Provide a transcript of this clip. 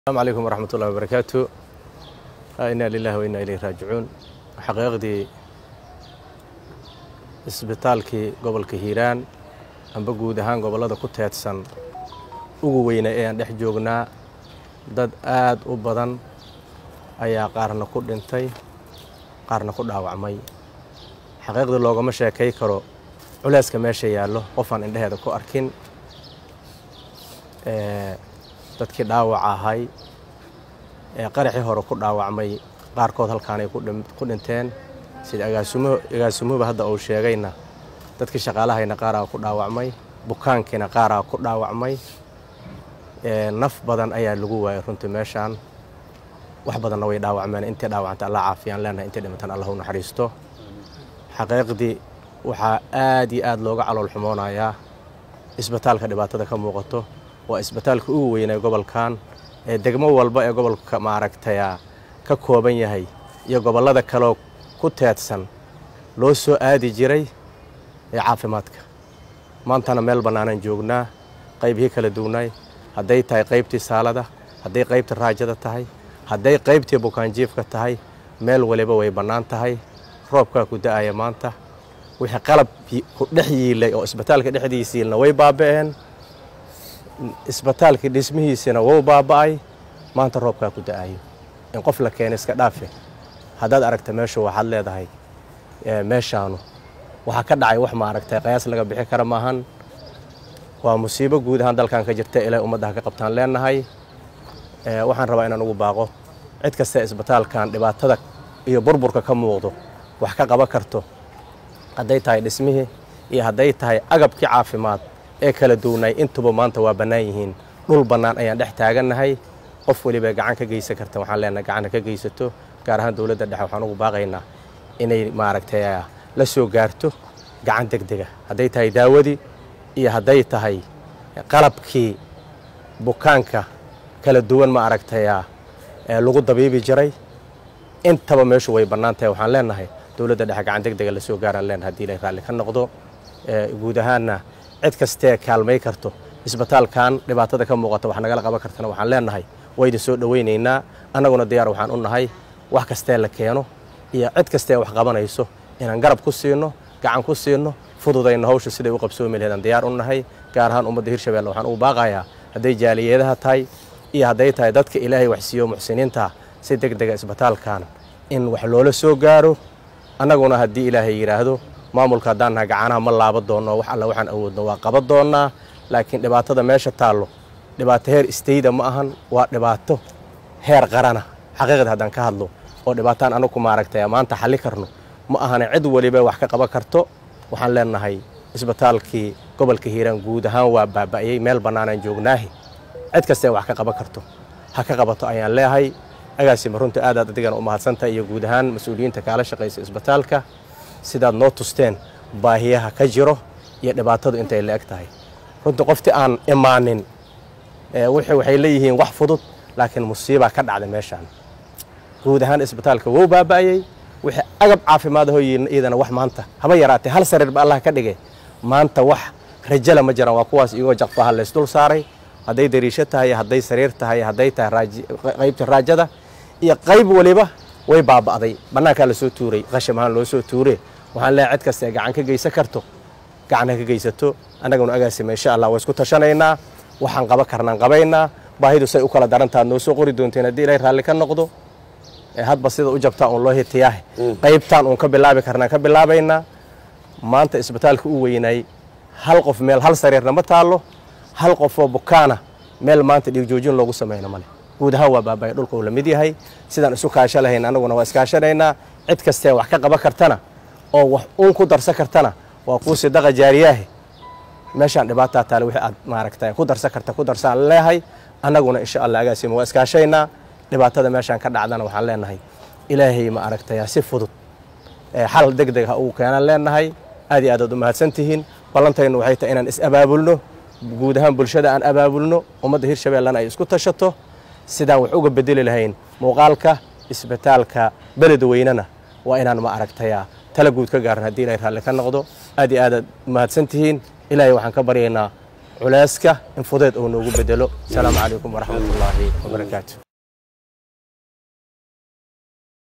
asalaamu calaykum waraxmat ullahi wabarakaatu inaa lilahi wa inaa ilayhi raajicuun xaqiiqdii isbitaalkii gobolka hiiraan amba guud ahaan gobollada ku teedsan ugu weyna ee aan dhex joognaa dad aad u badan ayaa qaarna ku dhintay qaarna ku dhaawacmay xaqiiqdii loogama sheekay karo culeyska meesha yaallo qofaan indheheeda ku arkin dadkii dhaawac ahay ee qaraxii hore ku dhaawacmay qaarkood halkaanay ku dhinteen sida agaasimuhuba hadda uu sheegayna dadkii shaqaalahayna qaaraa ku dhaawacmay bukaankiina qaaraa ku dhaawacmay naf badan ayaa lagu waayay runtii meeshaan wax badanna way dhaawacmeen intii dhaawacanta alla caafiyaan leenahay intii dhimantan allah u naxariisto xaqiiqdii waxaa aad iyo aad looga calool xumoonayaa isbitaalka dhibaatada ka muuqato waa isbitaalka ugu weynay gobolkan ee degmo walba ee gobolka maaragtaya ka kooban yahay iyo gobollada kaleo ku teedsan loo soo aadi jiray ee caafimaadka maantana meel bannaanaan joognaa qaybihii kala duwnaay hadday tahay qaybtii saalada hadday qaybtii raajada tahay hadday qaybtii bukaanjiifka tahay meel waliba way bannaan tahay roobkaa ku da'aya maanta wixii qalab ku dhex yiilay oo isbitaalka dhexdiisa yiilna way baaba'een isbitaalkii dhismihiisina wou baaba'ay maanta roobkaa ku da'ayo in qof la keena iska dhaafe haddaad aragta meeshu waxaad leedahay meeshaanu waxaa ka dhacay wax ma aragtay qayaas laga bixi kara maahan waa musiibo guud ahaan dalkan ka jirta ilaahay ummaddaha ka qabtaan leenahay waxaan rabaa inaan ugu baaqo cid kastee isbitaalkan dhibaatada iyo burburka ka muuqdo wax ka qaban karto hadday tahay dhismihii iyo hadday tahay agabkii caafimaad ee kala duwnay intuba maanta waa bannaan yihiin dhul bannaan ayaan dhex taagannahay qof weliba gacan ka geysan karta waxaan leenahay gacanna ka geysato gaar ahaan dowladda dhexe waxaan ugu baaqaynaa inay maaragtay la soo gaarto gacan deg dega hadday tahay daawadii iyo hadday tahay qalabkii bukaanka kala duwan ma aragtaya lagu dabiibi jiray intaba meeshu way bannaan tahay waxaan leenahay dowladda dhexe gacan deg dega la soo gaaraan leenahay hadii ilay raalli ka noqdo guud ahaanna cid kastee kaalmay karto isbitaalkan dhibaatada ka muuqata wax nagala qaban kartana waxaan leenahay wayda soo dhowaynaynaa annaguna diyaar waxaan u nahay wax kastee la keeno iyo cid kastee wax qabanayso inaan garab ku siino gacan ku siino fududayno hawsha siday u qabsoomi laheedaan diyaar u nahay gaar ahaan ummadda hirshabelle waxaan ugu baaqayaa hadday jaaliyeedaha tahay iyo hadday tahay dadka ilaahay waxsiiyo muxsiniinta si deg dega isbitaalkan in wax loola soo gaaro annaguna haddii ilaahay yidhaahdo maamulka haddaan nahay gacanaha ma laaba doonno wax alla waxaan awoodno waa qaban doonnaa laakiin dhibaatada meesha taallo dhibaato heer istayda ma ahan waa dhibaato heer qarana xaqiiqda haddaan ka hadlo oo dhibaataan anagu maaragtay maanta xalli karno ma ahana cid weliba wax ka qaban karto waxaan leenahay isbitaalkii gobolka hiiraan guud ahaan waa baaba'yey meel bannaanaan joognaahi cid kastee wax ka qaban karto ha ka qabato ayaan leehay agaasima runta aadaad adigana u mahadsantahay iyo guud ahaan mas-uuliyiinta kaala shaqaysa isbitaalka sidaad noo tusteen baahiyaha ka jiro iyo dhibaatadu intay la eg tahay runtii qofti aan imaanin waxay leeyihiin wax fudud laakiin musiibaa ka dhacday meeshaan guud ahaan isbitaalka wou baaba'ayey wixii agab caafimaad ahoo iyadana wax maanta haba yaraatee hal sariir ba allah ka dhigay maanta wax rajala ma jiraan waa kuwaas iyagoo jaqfaha laysdul saaray hadday dariisho tahay hadday sariir tahay hadday tahay qaybta raajada iyo qayb waliba way baaba'day bannaankaa lasoo tuuray qasham ahaan loo soo tuure waxaan leehay cid kastae gacan ka geysan karto gacan ha ka geysato annaguna agaasima insha allah waa isku tashanaynaa waxaan qaban karnaan qabaynaa baahidu say u kala darantaad noo soo qori doonteen haddii ilaahay raalli ka noqdo hadba sida u jabtaa uun loo hitiyaahe qaybtaan uun ka bilaabi karnaan ka bilaabaynaa maanta isbitaalka u weynaay hal qof meel hal sariirna ma taallo hal qofoo bukaana meel maanta dhiigjoojin loogu samayno male guud ahaan waa baabaya dhulka uu la mid yahay sidaan isu kaasho lahayn annaguna waa iskaashanaynaa cid kastee wax ka qaban kartana oo wax uun ku darsan kartana waa kuu sidaqa jaariyaahe meeshaan dhibaataa taale wixii aad maaragtay ku darsan karta ku darsaan leehay annaguna insha allah agaasima waa iskaashaynaa dhibaatada meeshaan ka dhacdana waxaan leenahay ilaahay ma aragtaya si fudud xal deg deg ha ugu keenaan leenahay aad iyo aadaad u mahadsantihiin ballantaynu waxay tahay inaan is-abaabulno guud ahaan bulshada aan abaabulno ummadda hirshabellena ay isku tashato sidaan wax uga bedeli lahayn muuqaalka isbitaalka beled weynena waa inaan ma aragtaya tala guud ka gaaran haddii ilaahay raalli ka noqdo aad iyo aadaad mahadsantihiin ilaahay waxaan ka baryaynaa culeyska in fudeed uu noogu bedelo asalaamu calaykum waraxmatullaahi wabarakaatu